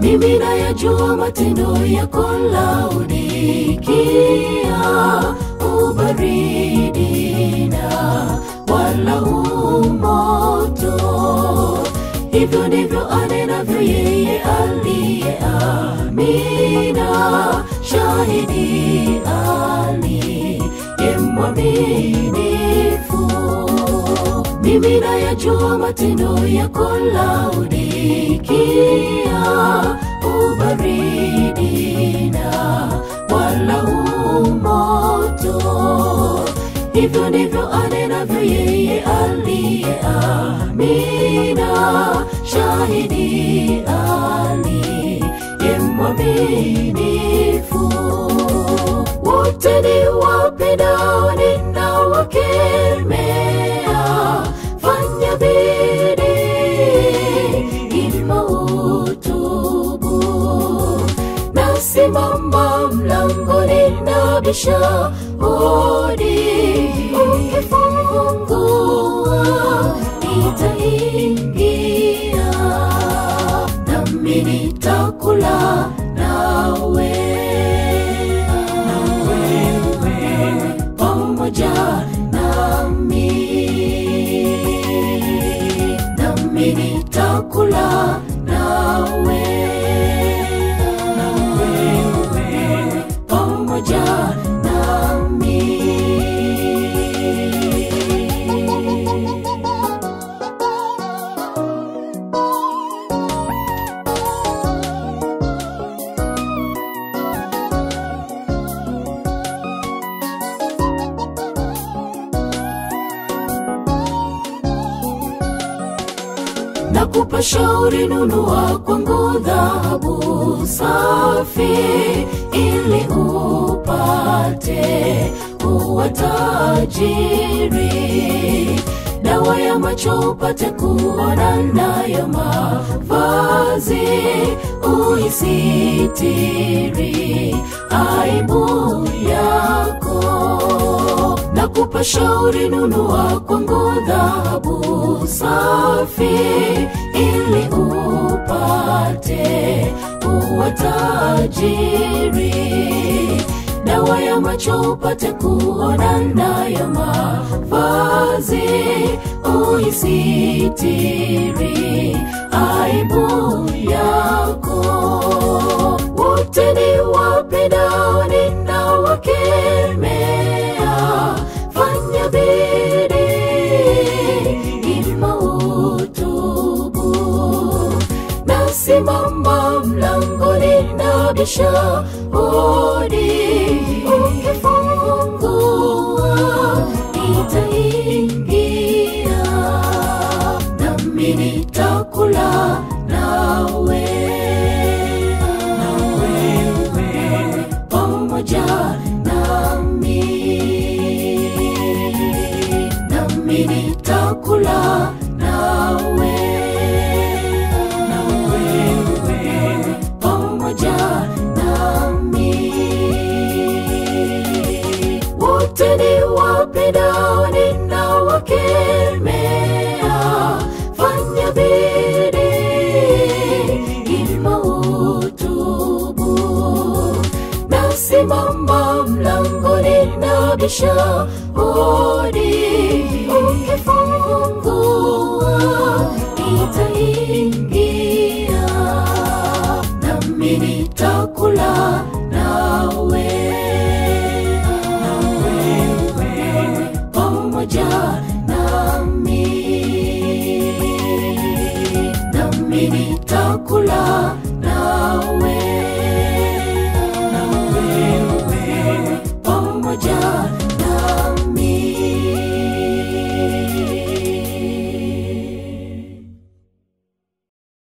mimi nayajua matendo yako Laodikia, ubaridi na wala umoto. Hivyo ndivyo anenavyo yeye aliye Amina, shahidi aliye mwaminifu. Mimi nayajua matendo yako Laodikia, ubaridi na wala umoto. Hivyo ndivyo anenavyo yeye aliye Amina, shahidi aliye mwaminifu. Wote ni wapendao ninawakemea, fanya bidii ima utubu. Nasimama mlangoni nabisha hodi, ukifungua nitaingia, nami nitakula nawe pamoja nami, nami nitakula nawe pamoja nami. nakupa shauri, nunua kwangu dhahabu safi, ili upate kuwa tajiri. Dawa ya macho upate kuona, nayo mavazi uisitiri aibu yako nakupa shauri, nunua kwangu dhahabu safi, ili upate kuwa tajiri. Dawa ya macho upate kuona, nayo mavazi uisitiri aibu yako. Wote ni wapendao ninawakemea, fanya bidii ima utubu. Nasimama mlangoni nabisha hodi, ukifungua nitaingia, nami nitakula nawe pamoja nami, nami nitakula nawe pamoja nami. Wote ni wapendao ninawakemea, fanya bidii ima utubu. Nasimama mlangoni nabisha hodi, ukifungua nitaingia, nami nitakula nawe pamoja nami, nami nitakula